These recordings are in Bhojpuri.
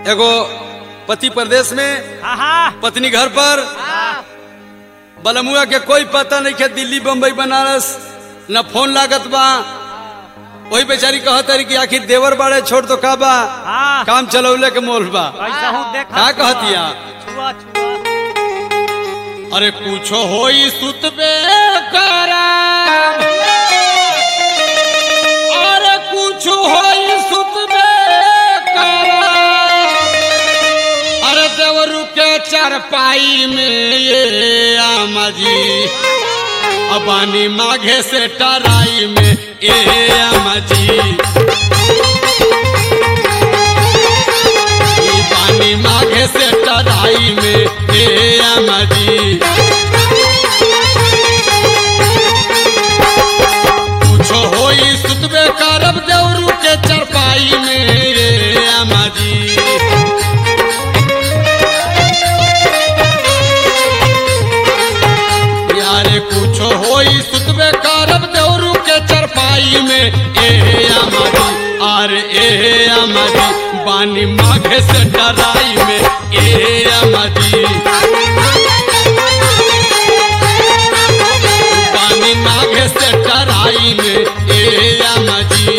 एगो पति प्रदेश में हाँ हाँ पत्नी घर पर बलमुआ के कोई पता नहीं के दिल्ली बम्बई बनारस न फोन लागत बा वही बेचारी कहत रही कि आखिर देवर बाड़े छोड़ तो का बा हाँ काम चलौले के मोल बा ऐसा हूँ देखा का कहतिया? छुआ छुआ अरे कुछो होई सुतबे करा अरे कुछो होई सुतबे करा अरे देवरू के चारपाई में ये आमा जी अबानी माघे से टराई में ए आमा जी ई पानी माघे से टराई में ए आमा जी कुछो होई सुतबे करब देवरू के चरपाई में ए आमा जी यारे कुछो होई सुतबे करब देवरू के चरपाई में ए आमा जी अरे ए आमा जी बानी माघे से डराई में ए आमा जी पानी माघे से टराई में ए आमा जी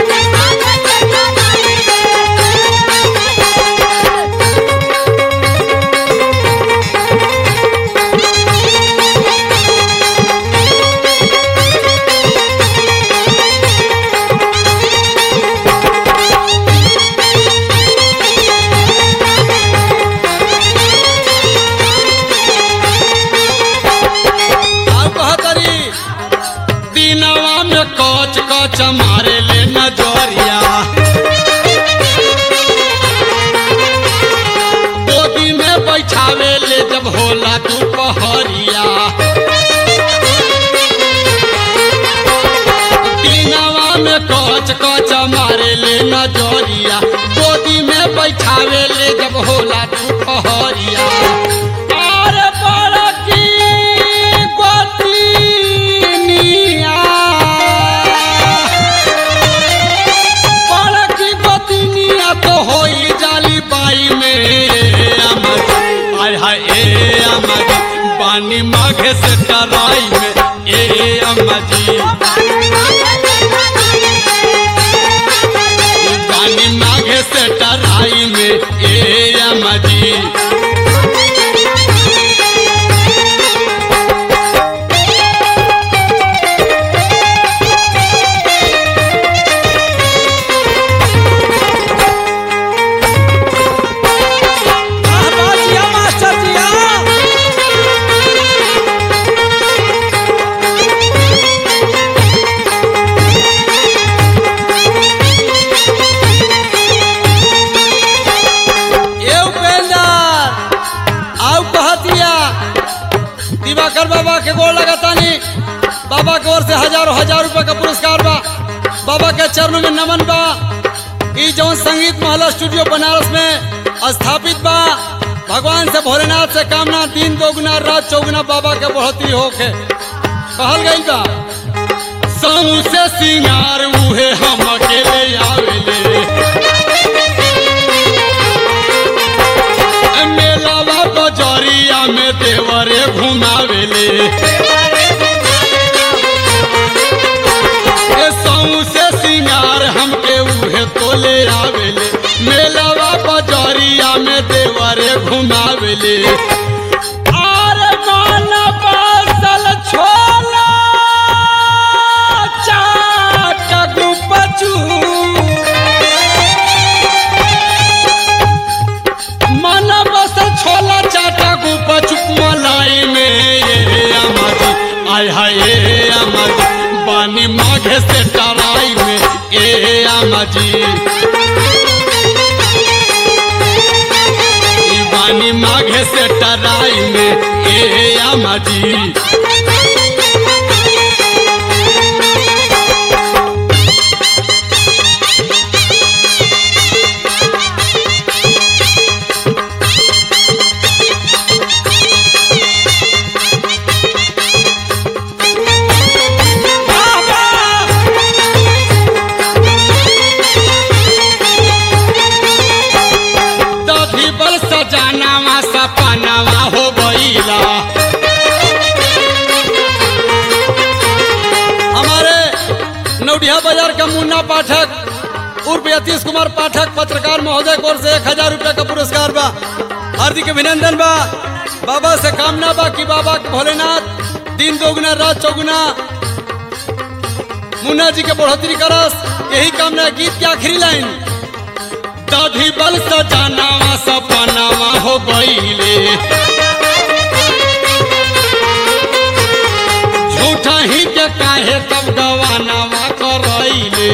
और कहतरी दिनवा में कच कच मारे ले नजरिया गोदी में बैठावे ले जब होला दोपहरिया दिनवा में कच कच मारे ले नजरिया गोदी में बैठावे ले जब होला दोपहरिया अरे बड़की गोतिनिया बड़की गोतिनिया तो होई जाली बाई में अमर आय हाय ए अमर पानी माघे से टराई में ए अम्मा जी पानी माघे से टराई में ए अम्मा जी जिया मास्टर जिया ए उपेंद्र आओ कहतिया दिवाकर बाबा के गोड़ लगातानी बाबा के ओर से हजारों हजार रुपए का पुरस्कार बा बाबा के चरणों में नमन बा ई जौन संगीत महला स्टूडियो बनारस में स्थापित बा भगवान से भोलेनाथ से कामना दिन दोगुना रात चौगुना बाबा के बढ़ोतरी होके कहल गई बा समूह से सिंगार उहे हम अकेले आवेले मेलावा बजरिया में देवरे घुमावेले ए सऊ से सिंगार हमके उहे तोले आवेले मेलावा बजरिया में देवरे घुमावेले अरे मन बसल छोला चाट गुपचू मन बस छोला चाटा गुपा चुप मलाई में ये अमर आय हाय ये अमर बानी माघे से टराई में ए अमजी बानी माघे से टराई में ए अमजी के मुन्ना पाठक उर्फ यतीश कुमार पाठक पत्रकार महोदय की ओर से एक हजार रुपया का पुरस्कार बा हार्दिक अभिनंदन बा बाबा से कामना बा कि बाबा के भोलेनाथ दिन दोगुना रात चौगुना मुन्ना जी के बढ़ोतरी करस यही कामना है। गीत के आखिरी लाइन दाढ़ी बल सजानावा सपनावा हो गईले झूठा ही के काहे तब गवानावा करैले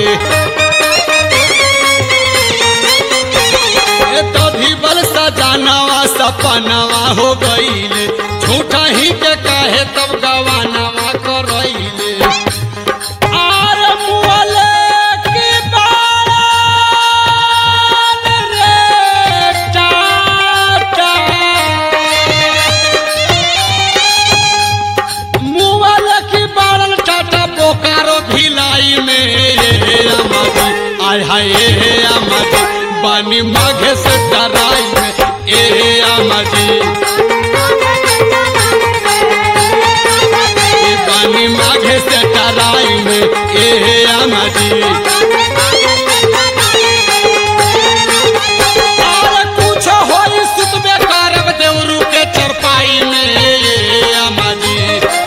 ए दाढ़ी बल सजानावा सपनावा हो गईले झूठा ही के काहे तब गवानावा करैले आर मुअले की बारान रे टाटा मुअल की बारन टाटा बोकारो भिलाई में अमाजी आय हाय ए अमाजी बानी माघे से डराई में ए अमाजी ए बानी माघे से डराई में ए अमाजी और कुछ होई सुतबे करब देवरू के चरपाई में ए अमाजी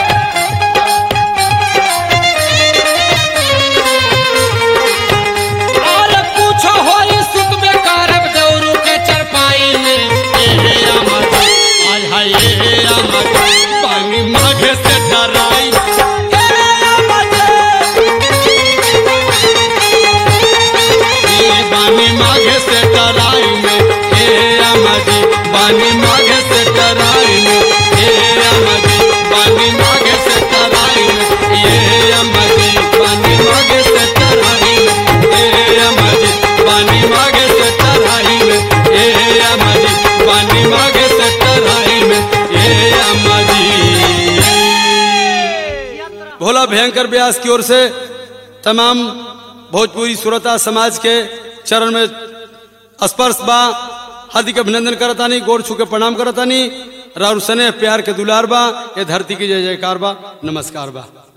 और कुछ होई सुतबे करब देवरू के चरपाई में ए अमाजी आय हाय ए अमाजी पानी माघे से डराई ए अमाजी ए बानी माघे से डराई में ए अमाजी बानी माघे से डराई में ए अमाजी बानी माघे से डराई में ए अमाजी बानी माघे से डराई में ए अमाजी बानी माघे से डराई में ए अमाजी बानी माघे से डराई में ए अमाजी भोला भयंकर व्यास की ओर से तमाम भोजपुरी सुरता समाज के चरण में स्पर्श बा हार्दिक अभिनंदन करतानी गोड़ छू के प्रणाम करतानी राउर सने प्यार के दुलार बा ये धरती की जय जयकार बा नमस्कार बा